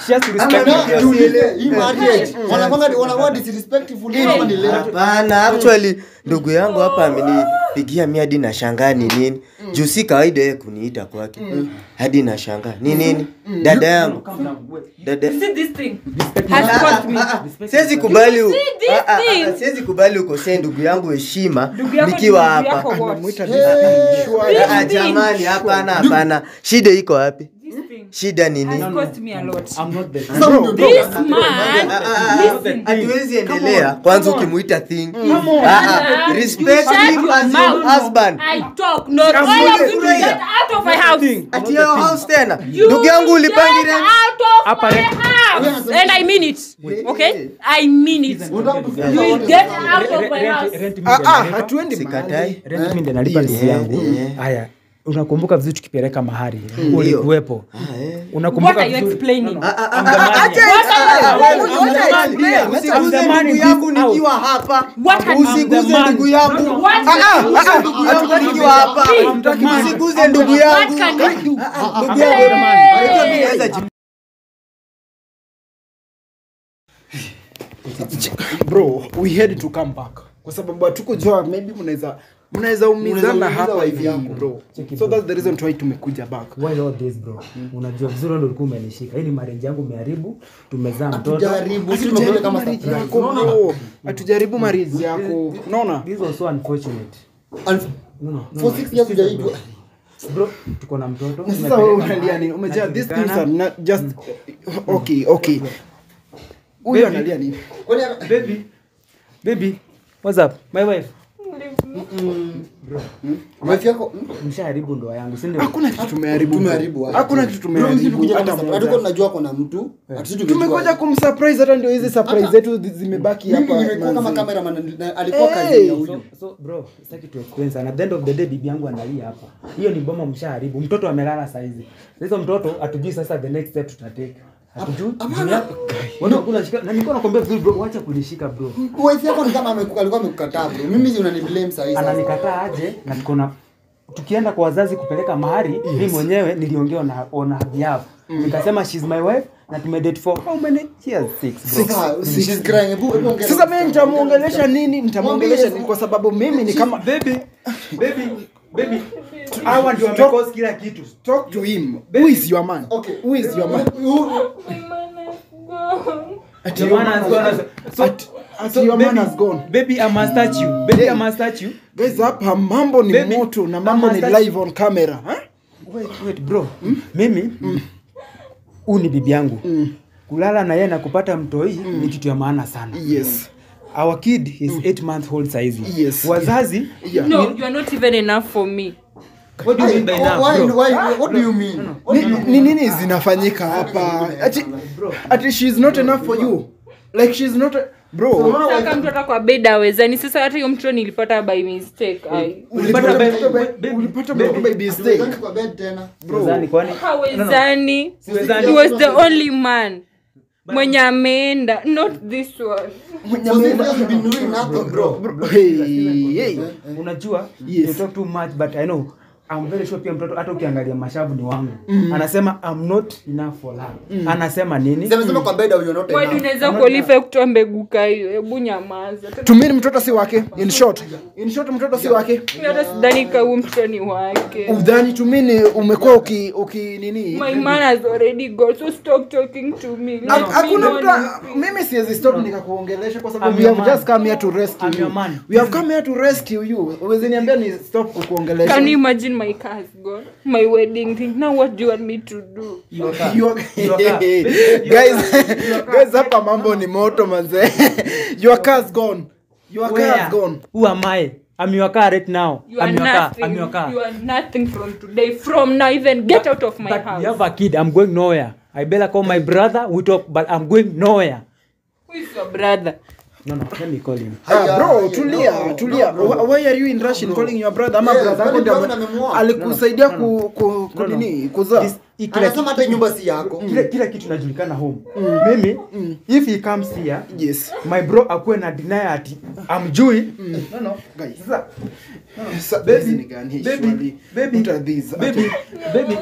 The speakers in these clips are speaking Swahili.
she has to Ama respect na- me. tuulize, hii marriage, wanakwanga- wanakuwa disrespectful ama ni late? hapana actually ndugu yangu hapa amenipigia mi hadi na shangaa ni nini juu si kawaida yeye kuniita kwake hadi na shangaa ni nini dada yangu dada You see this thing has cost me. siwezi kubali u- See this ah, ah, ah, thing? siwezi kubali ukosee ndugu yangu heshima Ndugu yako ni nikiwa ndugu hapa yako what? Anamuita Hey, This Ah, thing jamani hapana hapana shida iko wapi This thing shida ni nini has cost me a lot. I'm not the Sasa huyu ndio This ndio- man, Ah, ah, ah, listen. hatuwezi endelea kwanza ukimuita thing Ah, ah, respect Shut him your as your mouth. husband I talk, not all of you to Furahia. get out of my house. ati your house tena You ndugu yangu ulipangi get rent out of Hapa my rent. house. And I mean it. Okay? I mean it. Unataka kufikia You will wote get sasa. out of my house. Rent mi Ah, ndio ah, nalipa. hatuendi sikatai Rent mi ndio nalipa ndugu yangu yeah. haya unakumbuka vizuri tukipeleka mahari Ndio. ulikuwepo Ah, eh. What unakumbuka are you vizuri explaining? Ah, ah, ah, I'm the ah, man acha- here. ah, ah, What wewe are you unaona explaining? explain. I'm the Usiguze man in ndugu yangu this house. nikiwa hapa What are you- usiguze I'm the man. ndugu yangu What Ah, ah, can ah, ah, ndugu yangu nikiwa hapa I'm the man. usiguze ndugu What yangu can you do? ndugu I'm yangu the man. Unajua mimi naweza jibu- bro we had to come back kwa sababu hatukujua maybe mnaweza mnaweza umizana umiza hapa wife hivi yako. bro Cheki, so bro. that's the reason why tumekuja back Why all this bro unajua vizuri ndo ulikuwa umenishika hii ni marriage yangu umeharibu tumezaa mtoto Hatujaribu, sisi tumekuja kama marriage surprise. yako bro hatujaribu marriage yako unaona this was so unfortunate And no no no for six years hujaitwa. bro tuko na mtoto na sasa wewe tumepeleka unalia mahali, nini umejaa these things najulikana. are not just okay okay huyu Baby. analia nini Kwani- baby baby what's up my wife wife yako hmm? mshaharibu ndoa yangu si ndio hakuna kitu tumeharibu tumeharibu wapi? hakuna kitu Bro, sisi tumeharibu tumekuja hata kama surprise. Hatukuwa moja tunajua kuna mtu Hatusi tumejua. tumekuja kumsurprise hata ndio hizi surprise zetu zi- zimebaki mimi hapa nimekuwa kama manzi. cameraman na alikuwa Hey! kazi ya so, huyu so bro sitaki tu explain sana at the end of the day bibi yangu analia hapa hiyo ni boma mshaharibu mtoto amelala saizi hizo mtoto hatujui sasa the next step tutatake hatujui juu yako wewe unakula shika na nilikuwa nakwambia vizuri bro acha kunishika bro wife yako ni kama ameku- alikuwa amekukataa bro mimi unani blame saa hii sasa. ananikataa aje na tuko na tukienda kwa wazazi kupeleka mahari yes. mi mwenyewe niliongea na on her behalf nikasema she's my wife na tumedate for how many years six bro Sasa, she's crying. Hebu- hebu ongea sasa na mimi nitamuongelesha nini nitamuongelesha nini kwa sababu mimi ni kama baby baby baby hawa ndio Stop. wamecause kila kitu talk to him who is your man Okay. who is your man Who- ati Your your man man has gone has as- so- Ati- ati so your man baby- has gone baby I must touch you baby I must touch you guys hapa mambo ni Baby, moto na mambo ni I'm a- live on camera huh? wait wait bro mimi huu ni bibi yangu kulala na yeye na kupata mtoi ni kitu ya maana sana yes our kid is 8 month old saizi Yes. wazazi yeah No, you are not even enough for me. what do you mean by now Why- bro why- what do you mean? ni, ni nini zinafanyika hapa ati ati she's not enough for you like she's not a, bro Sasa mtu hata kwa bed awezani. Sasa hata hiyo mtoto nilipata by mistake. Ai. Ulipata by- Ulipata- ulipata mtoto by mistake Hatuwezani kwa bed tena. Wazani, kwani Hawezani. Siwezani. He was the only man mwenye ameenda not this one For six years we've been doing nothing, bro. hey, hey. unajua Yes. you talk too much but i know I'm very sure pia mtoto hata ukiangalia mashavu ni wangu anasema I'm not enough for her anasema nini Sema- sema kwa bed you're not Wadi enough. unaweza kuolifa kutoa mbegu ka hiyo hebu nyamaza tumini mtoto si wake in short in short mtoto si wake Mi hata sidhani ka huyu mtoto ni wake udhani tumini umekuwa uki, uki nini my man has already gone so stop talking to me Let Ha- me hakuna know mtu anything. mimi siwezi stop nikakuongelesha kwa sababu I'm we your have man. just come here to rescue I'm you your man. we have come here to rescue you uwezi niambia ni stop kukuongelesha can you imagine my car has gone my wedding thing now what do you want me to do Your car. You are- Your car. guys guys hapa mambo ni moto manze your car's gone your car Where? has gone who am I I'm your car right now you are I'm your car nothing I'm your car you are nothing from today from now even get out of my but house you have a kid I'm going nowhere I better call my brother we talk but I'm going nowhere who is your brother no no let me call him Ah, bro Haya, tulia no, tulia no, bro. Wh- why are you in rush in calling your brother ama Yes, brother yako kwani ndio brother ame- amemwoa? alikusaidia ku ku ku No, no. nini kuzaa This- hii kila anasema hata nyumba si yako kila, kila kitu najulikana home mimi if he comes here yes my bro akuwe na deny ati amjui no no guys sasa Sa- baby, hizi ni gani? baby, Surely, baby, what are these? baby, baby,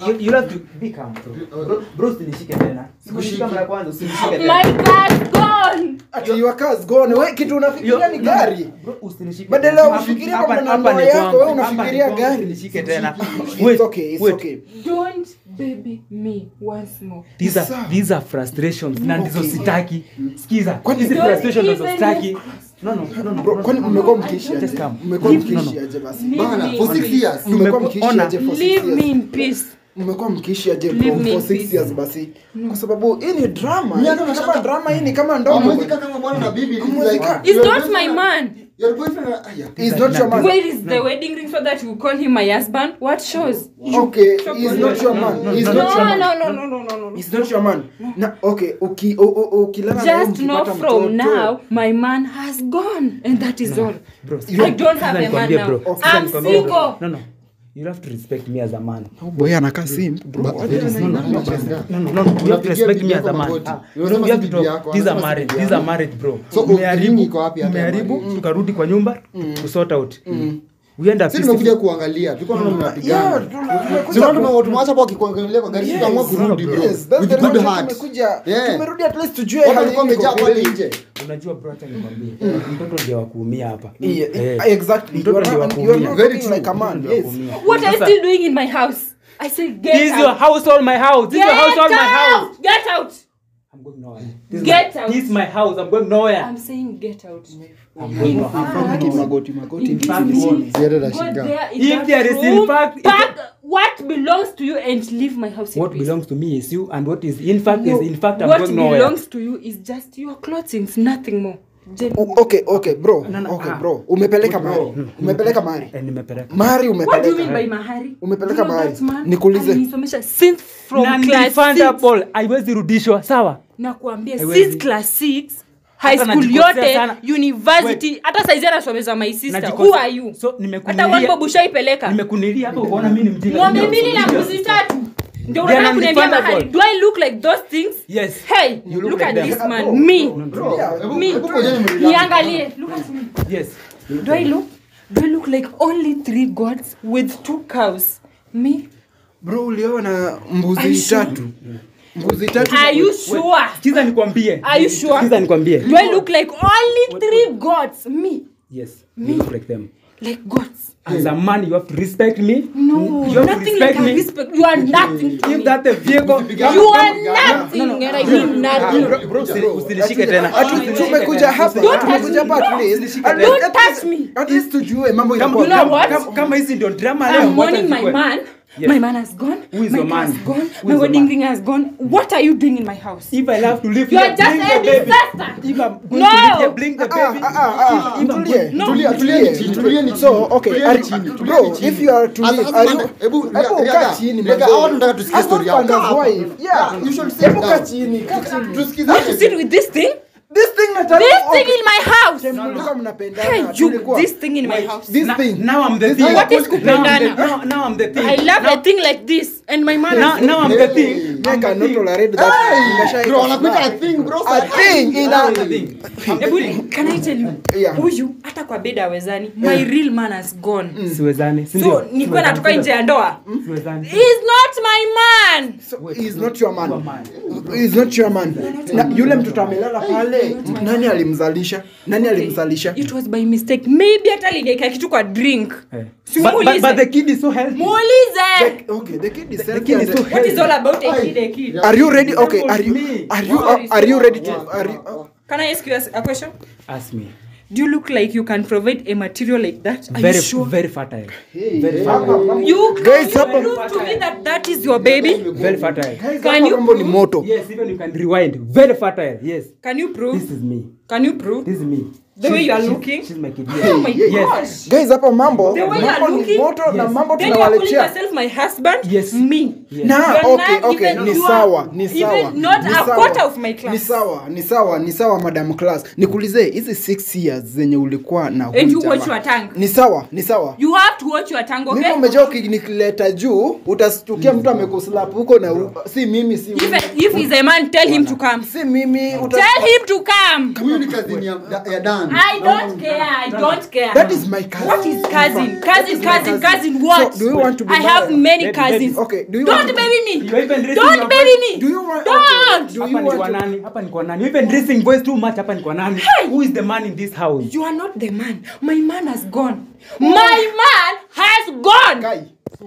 You, you have to be calm bro. Bro, bro usinishike tena. Sikunishika mara ya kwanza usinishike tena. My car's gone. ati your car's gone we kitu unafikiria ni gari Bro, usinishike Badala tena. ya Hapa- ufikirie hapa- kwamba hapa ndoa ni yako, kwangu. wewe Hapa unafikiria ni kwangu, gari. usinishike tena. it's Wait, okay it's wait. okay Don't baby me once more. These are, Sawa. these are frustrations na ndizo Okay. sitaki. Sikiza. Hizi Don't frustrations ndizo even sitaki. No, no, no, no. bro no, kwani no, mmekuwa no. mkiishi Just aje come. mmekuwa Leave- no, mkiishi no. aje basi Leave Bana, me for in six peace. years. mmekuwa Tumeku- mkiishi ona. aje for six Leave me years in peace. mmekuwa mkiishi aje Leave for me in for six peace. years basi kwa sababu hii ni drama Mimi Hii hata ni kama nashanga- drama hii ni kama ndogo Hamwezi kaa kama bwana na bibi, it's Hamwezi like- kaa. He's your not my boyfriend- man. your boyfriend- aya. He's not your man Where is the wedding ring so that you call him my husband? What shows? okay he's not your man he's No, not your man no, no, no, no, no, no. He's not your man. Na okay, uki o- o- ukilala na yeye Just know mkipata from mtoto. now, my man has gone, and that is all. Bro, I don't have a man nikwambie, now. bro. Sikiza I'm nikwambie, bro. single. No, no. You have to respect me as a man. Oh boy anakaa simp. Ba- very simple, unashangaa. No, no, no, no. You have to Unapigia respect bibi me as yako a man. magoti. Ah, Unasema you si have to bibi talk. yako, These are anasema si married. bibi These are yako. married, bro. So, Umeharibu, opinion iko wapi hata ya umeharibu, married? tukarudi kwa nyumba, kusort out. We end up Si tumekuja peaceful. kuangalia tulikuwa tunaona Yeah, mnapigana tumekuja Si unaona ku- tume- tumewacha hapo wakikuangalia kwa gari tukaamua kurudi bro Yes, that's with the good reason heart tumekuja. Yeah. Tumerudi at least tujue Watu hali walikuwa iko wamejaa pale vipi. nje Unajua bro, acha nikwambie. Mtoto ndiye wa kuumia hapa. Yeah, Eh. exactly. Mtoto You are ndiye wa not- you are kuumia. not Very talking true. like a man. Mtoto ndiye Yes. wa kuumia. What are you Sasa, still doing in my house? I said, get This is your out. household, my house. This is your Get household, my house. out. Get out. I'm going nowhere. This is Get my- out. This is my house. I'm going nowhere. I'm saying get out. I'm going nowhere. I'm from Haki nowhere. magoti magoti In ndizi fact, ndizi. ziada Go na shiga there in If that there is in room, fact- if pack what belongs to you and leave my house in What peace. belongs to me is you, and what is in fact No, is in fact I'm what going nowhere. belongs to you is just your clothing, nothing more. Gen- O- Okay, okay, bro. No, no, Okay, ah. bro. Umepeleka Bro. mari. Umepeleka mari. Eh, nimepeleka. Mari What do you mean umepeleka. by mahari? Umepeleka Do you know mahari. that man Nikuulize. alinisomesha since from Na class nilifundable. six. haiwezi rudishwa sawa nakuambia Haiwezi. since class 6 high Hata school najikosea yote sana. university hata saizi anasomeza my sister Najikosea. who are you So, hata nimekunilia- wanbob ushaipeleka nimekunilia hapo ukaona mimi ni mjinga. ng'ombe Ndio. mbili na mbuzi tatu ndio They are unataka kuniambia non-refundable. mahali do i look like those things Yes. hey You look look, like at them. this Bro, man bro, me bro. Hebu- me hebu ngojeni mrelax. niangalie look at me Yes. do i look do i look like only three gods with two cows me Bro, ulioa na Are you mbuzi sure? tatu. Mbuzi tatu. are you sure Sikiza nikwambie. Are you sure? Sikiza nikwambie. do i look like only three gods me Yes. You look like them. like gods As a man, you have to respect me. no You have to nothing respect like a me. respect you are nothing to If me. that a vehicle. you are nothing and i mean Ah, nothing bro, bro, usini- usinishike tena. Atu- tumekuja hapa Don't touch tumekuja hapa me. at least at Don't least- touch me. at least tujue mambo Kama- inakuwa You know kama- what? kama- kama hizi ndio drama leo, I'm mourning wacha my zikuwe. man. Yes. My man has gone. Who is my your car man? has gone. Who my is your wedding man? ring has gone. What are you doing in my house? If I have to leave You are here, just bring a the baby. disaster. If I'm going No. to leave here, bring the Ah, baby. ah, ah, ah, If I'm tulie, No. Tulia, tulieni chini, tulieni chini. So, okay, Tulieni are- chini, bro, tulieni chini. if you are to As- leave, as are man- you- hebu, hebu Riaga, kaa chini, Riaga, manze. hawa tunataka tusikie As story husband yao. as Kaa hapa. wife, yeah. Yeah, you should sit Hebu kaa down. chini, kaa chini. Tusikize. Want to sit with this thing? This thing nataka- This thing okay. in my house. Time mlikuwa mnapendana, Hey, you, tulikuwa- this thing in my house. This Na- thing. Now I'm the This thing. thing. What is Now I'm the- kupendana? now- now I'm the thing. I love a thing like this, and my man. Now, has- now I'm the Hey. thing. I cannot tolerate that. Nimeshaika Bro, wanakuita sana. a thing, bro. A thing in Now a- I'm the thing. Hebu, can I tell you? Yeah. Huyu hata kwa bed hawezani. My real man has gone. Siwezani, si So ndio? nikuwa Siwezani, natoka si nje ndio? ya ndoa. Siwezani. He's not my man. So, he's not your man. Your man. He's not your man. Na yule mtoto amelala pale. Nani alimzalisha? Nani alimzalisha? It was by mistake. Maybe hata aliweka kitu kwa drink. Eh. Si But- but- muulize. but the kid is so healthy. Muulize. The- okay, the kid is The healthy kid is and- so What is all about a Ay. kid, a kid? Are you ready? Okay, are you Me. are you uh, are you ready to are you uh, Can I ask you a a question? Ask me. Do you look like you can provide a material like that? Are Very, you sure? very fertile. You Guys, can hapa- prove to me that that is your baby? Very fertile. Can you mambo ni prove? moto. Yes, even you can rewind. Very fertile. Yes. Can you This prove? is me. Can you prove? This is me. The way She's- you are she's- looking? She's my kid. Oh my Yes. gosh. Guys, hapa mambo The way you are mambo ni looking- moto na Yes. mambo Then you are calling tunawaletea. yourself my husband? Yes. Me. Yes. Na You are okay, not okay, even- ni you are sawa, ni even sawa. not ni a sawa. quarter of my class. Ni sawa, ni sawa, ni sawa madam class. Nikuulize hizi 6 years zenye ulikuwa na huyu And you jamaa. watch your tongue. Ni sawa, ni sawa. You have to watch your tongue, Mimi okay? umejua ukinikileta juu utastukia mtu amekuslap huko na u- si mimi si If, mimi. if he's a man, tell him to come. Si mimi uta Tell him to come. Huyu ni kazini ya- ya Dan. man. I don't care. I don't care. That is my cousin. What is cousin? That is Cousin, my cousin, cousin. What? So, do you want to be I have married? many Baby, cousins. Okay, do you Don't want to- baby me. You even raising Don't your baby voice. me. Do you want Don't. Okay, do Hapa you ni kwa want to, nani? Hapa ni kwa nani? You even raising voice too much. Hapa ni kwa nani? Who is the man in this house? You are not the man. My man has gone. My man has gone. Guy,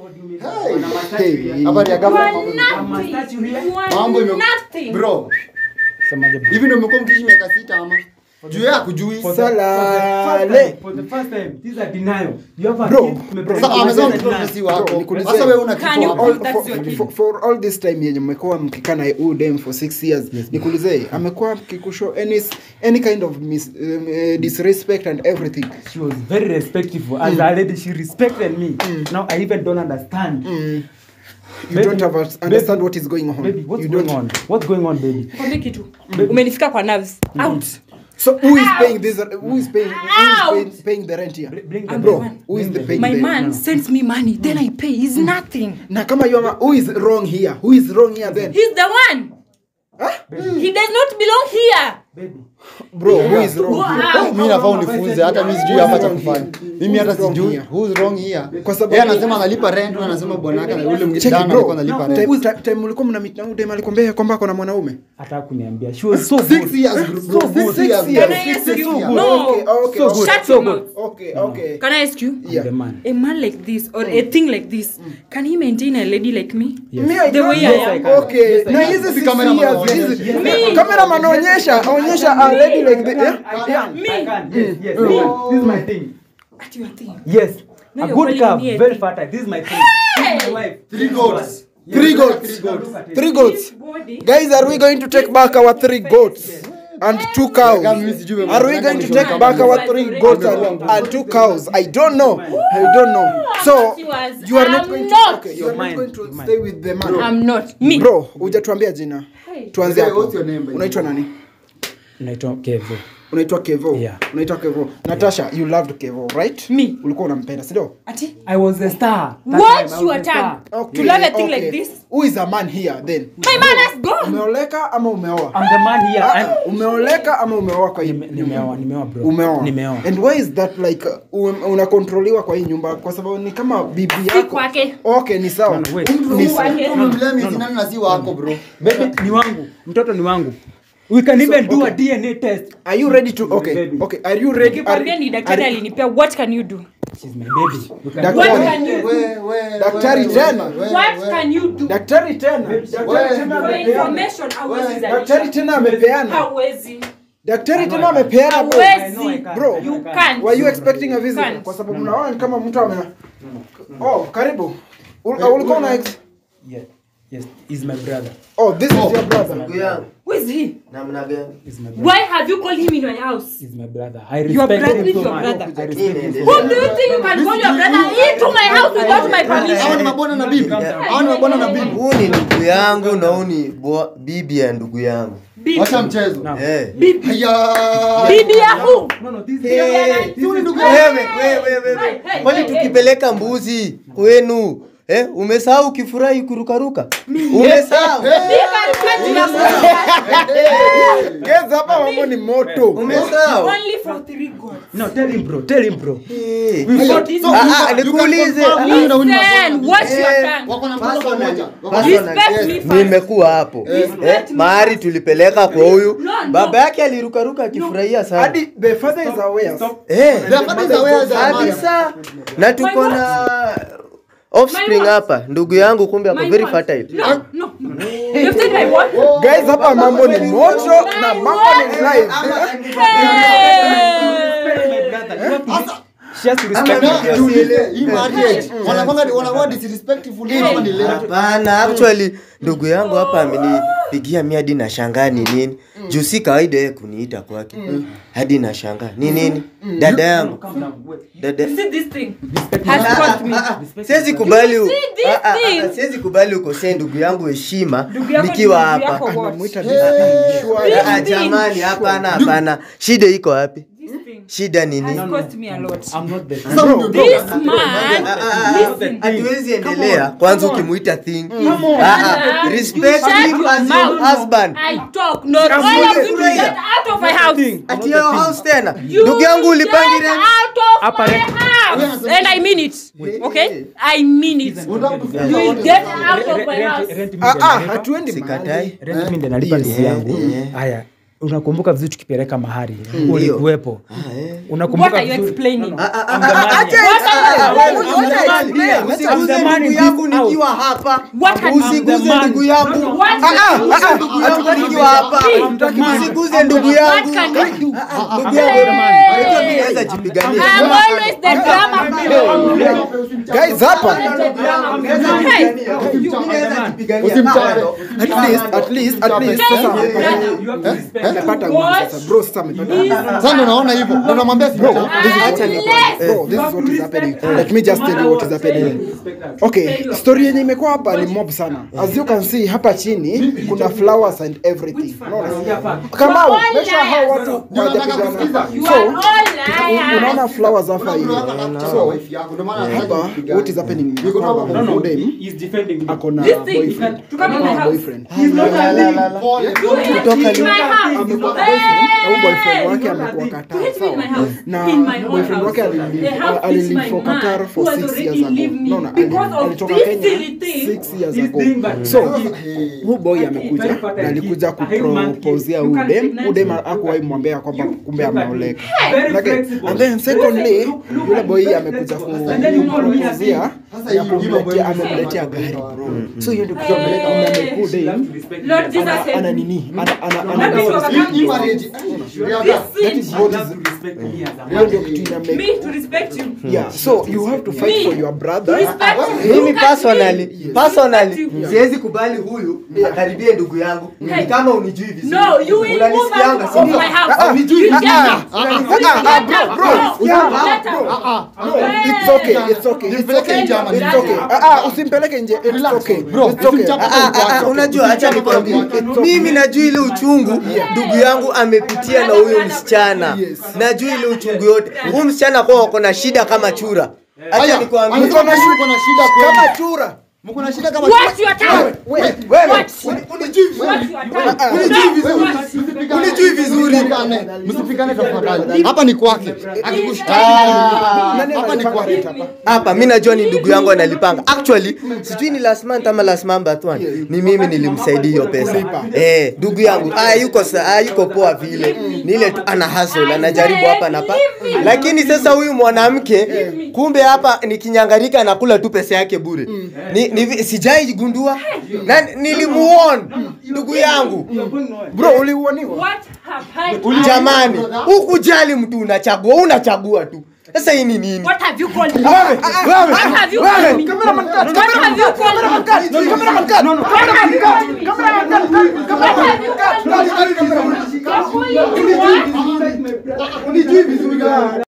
Hey, habari ya You ghafla are mambo ni- nothing. You are mambo ime nothing. bro Semaje bro? hivi ndio umekuwa mkiishi miaka sita ama juu yeye hakujui For the- for the first Salale. time- for the first time, this is a denial. You have a Bro, kid, tume- bro, sasa tume- amesema tume- mtoto denial. si wako Bro, nikuulize- sasa wewe una Can kitu you hapo. all, That's for, your kid. for, for all this time yenye mmekuwa mkikaa na huyu dem for six years nikuulize amekuwa akikushow any, any kind of mis, um, uh, disrespect and everything She was very respectful. As a lady, she respected me. Now I even don't understand. you Baby, don't have a, baby, understand what is going on Baby, what's you going don't on? What's going on, baby? Kwambie kitu. Umenifika kwa nerves. Out. so who is paying this who is paying who is Out. paying, paying the rent here Br- Bring the I'm bro the one. who is the Bring paying My the man sends me money, then I pay. He's nothing. na kama you are who is wrong here who is wrong here then He's the one. He does not belong here. Baby. bro who is wrong here? Wow. mimi nafaa unifunze hata mimi sijui hapa cha kufanya mimi hata Who's wrong sijui here? who's wrong here Kwa sababu- yeye anasema analipa rent na anasema bwana yake na yule Check mwingine it, dana bro. alikuwa analipa rent Time- time- time ulikuwa mna meet na huyu dem alikwambia kwamba ako na mwanaume Hata kuniambia. She was so six good. years bro So good. six years Can bro. I ask Six you? years. No. okay okay So okay. good. Shut so your good. mouth. okay okay Can I ask you? I'm Yeah. the man. A man like this or a thing like this, can he maintain a lady like me? Yes. Me, I The don't way I know. am. Yes, I can. Okay. Yes, I na can. hizi Si six cameraman years, anaonyesha. hizi- Me. cameraman onyesha onyesha a lady like the yeah? I yeah. can. Me. I can. Yes, yes. This is my thing. At your thing. Yes. No, a you're good calling calf, me a very thing. fertile. This is my thing. This is my wife. Three goats. Yes, Three look at goats. Three goats. Look at it. three goats This body. guys are we going to take back our three goats and two cows Kama mimi sijui are we going to take Kama back mimi our three goats and, and two cows i don't know i don't know so thought you was- you are not I'm going not. to okay, you are You're not mine. going to You're mine. stay with the man I'm not. Me. bro hujatuambia jina Hey. tuanze Hey, hapo what's your name, by the unaitwa way? nani Naitwa Kevo. unaitwa kevo Yeah. unaitwa kevo natasha you loved kevo right Me. ulikuwa unampenda sindio Ati. I was a star. That Watch time I your was a star. tongue. Okay, To love a thing okay. like this. who is a man here then My man has gone. umeoleka ama umeoa I'm the man here. Ah, I'm- umeoleka ama umeoa kwa hii Nime- Nimeoa, nimeoa bro. umeoa Nimeoa. and why is that like uh, um, unakontroliwa kwa hii nyumba kwa sababu ni kama bibi Si yako kwake. okay ni sawa No, no, wait. Mtu Ni huyu sawa. mtu umemlea miezi nane na si wako bro Baby, ni wangu. Mtoto ni wangu. We can even do a okay. DNA test. are you ready to okay Baby. okay are you ready Nikikwambia ni daktari are- alinipea what can you do? She's my baby. We can Daktari. do a What DNA can you test. do? We- we- Daktari we- tena. we- we- What we- can you do? daktari tena daktari Wewe. tena For amepeana information, hawezi daktari zalisha. tena amepeana Hawezi. daktari tena amepeana bro. Hawezi. I know I can. Bro, I know I You can. can't. were you expecting a visitor Can't. kwa sababu naona ni kama mtu ame oh karibu Ul- ulikuwa una ex Yeah. Yes. He's my brother. oh this is your brother Ndugu yangu, Who is he? namna gani? He's my brother. Why have you called him in your house? He's my brother. I Your respect brother him is so your much. brother. I respect him so Who much. do you think you can call your brother into my house without my hawa ni permission? mabwana na bibi hawa ni mabwana na bibi Huu ni ndugu yangu na huu ni bwa- bibi ya ndugu yangu. Bibi. wacha mchezo No. Eh. haya Bibi ya who? No, no, this Hey, is Huyu ni ndugu wewe, yangu. wewe, wewe, Hey, wewe. hey, Kwani hey, hey. tukipeleka mbuzi kwenu eh, umesahau ukifurahi kurukaruka? Umesahau? Guys, hapa mambo ni moto Umesahau? Only for three gods. No, tell him bro. Tell him bro. Eh. So this So, Ah, you ah, can- you can nikuulize. confirm huyu na huyu ni mabwana na Listen, bibi. watch your Eh, tongue. wako na mtoto pamoja Respect me first. nimekuwa hapo eh, mahari tulipeleka kwa huyu No, no. baba yake alirukaruka akifurahia sana hadi the father is aware eh, The father is aware that man- kabisa na tuko My na offspring My hapa ndugu yangu kumbe ako My very what? fertile No, no, no. You've said my what? guys hapa mambo ni moto na mambo ni live She has to respect Na, me. tuulize, hii marriage, wanakwanga- wanakuwa disrespectful ama ni late? hapana actually ndugu yangu hapa amenipigia mi hadi na shangaa ni nini juu si kawaida yeye kuniita kwake hadi na shangaa ni nini dada yangu dada You see this thing has brought me. siwezi kubali u- You see this Ah, ah, ah, thing? siwezi kubali ukosee ndugu yangu heshima Ndugu yako ni nikiwa ndugu hapa yako what? anamuita Hey. this Ah, ah, jamani hapana hapana shida iko wapi This thing. shida ni nini has cost me a lot. I'm not the Sasa huyu ndio This ndio- man, listen. hatuwezi endelea kwanza ukimuita thing on. Ah, ah, respect Shut him your as your mouth. husband I talk, not all of you to get out of my house. ati your house tena You ndugu yangu ulipangi get rent out of Hapa my rent. house. And I mean it. Okay? I mean it. Unataka kufikiria You will wote. get out of Re- my rent- house. rent mi Ah, ndio ah, nalipa. hatuendi sikatai mahali. Rent mi ndio nalipa ndugu yangu yeah. haya unakumbuka vizuri tukipeleka mahari Ndio. ulikuwepo What unakumbuka are you vizuri explaining? usiguze ndugu yangu nikiwa hapa What can- usiguze I'm the man. ndugu yangu What Ah, can ah, you ah, do? ah, ndugu yangu nikiwa hapa I'm the man. usiguze ndugu What yangu can you do? ndugu I'm yangu the man. unajua mimi naweza jipigania I'm always the drama queen. Guys, hapa Hey, Usimchane. at least at least at least Hey, sasa brother. You have to respect amepata nguvu sasa bro sasa amepata Sasa ndio naona hivyo. Ndio namwambia bro sikia. this is what Acha ni- Unless- bro this is what is happening let me just tell you what is happening okay story yenye imekuwa hapa ni mob sana as you can see hapa chini kuna flowers and everything unaona kama all make sure hao watu Ndio nataka hawajapigana kusikiza. You so are all liars. unaona flowers hapa hivi Ndio nataka kuchukua so wife yako. Ndio maana hapa what is happening ni Niko kwamba hapa. huyu dem He's defending me. ako na This thing, boyfriend to come in my Ako na house. boyfriend Pole. You hate Kutoka me in leo. my house. amekuwa na boyfriend na huyu boyfriend Hey! wake amekuwa Qatar Hate me in my sawa house. na In my own boyfriend house. wake The alilive house is alilive my for man Qatar who for has six already years ago leave me no no because of alitoka this Kenya silly thing. six years This ago thing, but- so Hey. huu boy amekuja Very na alikuja fertile kid. kupropozia You can udem ignite udem me. akuwahi mwambia kwamba kumbe Look at me. ameoleka Very Like, flexible. and then secondly Look- look yule at boy very amekuja flexible. And then you know, Louis has kupropozia Sasa ya hii mambo kumletea hii amemletea sasa gari tunapeleka bro wapi? so hiyo ndio kitu Hey. amekuwa You dem have to respect Lord me. Jesus ana help ana me. nini ana ana Let me ana talk Hii- about hii this. marriage, Rihanna. This that is sin. what You have is to respect me as a hiyo man. ndio kitu ina make Me to respect you. yeah so you have to fight Me. for your brother Respect you. mimi Look at personally me. personally Yeah. siwezi kubali huyu akaribie ndugu yangu ni kama unijui vizuri No, you will move Unanisikianga, out si of ndio? my house. Ah, unijui You vizuri. get out. ah, You ah, get bro, out. bro, No, yeah, get out. No, it's okay, it's okay, it's Nimpeleke okay, nje ama it's niache? okay. Ah, ah, usimpeleke nje, it's Relax, okay, bro. it's okay. Usimchape Ah, ah, ah, unajua acha nikwambie mimi najua ile uchungu ndugu yangu amepitia na huyo msichana najua ile uchungu yote huyu msichana kwa wako na shida kama chura acha Haya, nikwambie anasema mko na shida Kama kweli. chura. Mko na shida kama What's your tongue? wewe What? Unijui vizuri. What's your tongue? Unijui No, vizuri. what? Msipigane. Unijui vizuri. Msipigane. Msipigane tafadhali. Hapa ni kwake. Akikushtaki. Nani Hapa ni analipanga kwake. rent hapa? hapa mi najua ni ndugu yangu analipanga actually sijui ni last month ama last month but one ni mimi nilimsaidia hiyo pesa eh ndugu yangu ah yuko sa, ah yuko poa vile ni ile tu ana hustle anajaribu hapa na pa lakini sasa huyu mwanamke kumbe hapa nikinyangarika anakula tu pesa yake bure ni, ni sijai gundua na nilimuon ndugu yangu Bro, uliuoniwa? What have I jamani hukujali mtu unachagua unachagua tu sasa hii ni nini What have you called me? Wewe, wewe, What have you wewe. called me? Cameraman cut, What have you called me? cameraman cut, cameraman cut. What have you called me? What have you called me? You're calling me what? Unijui vizuri.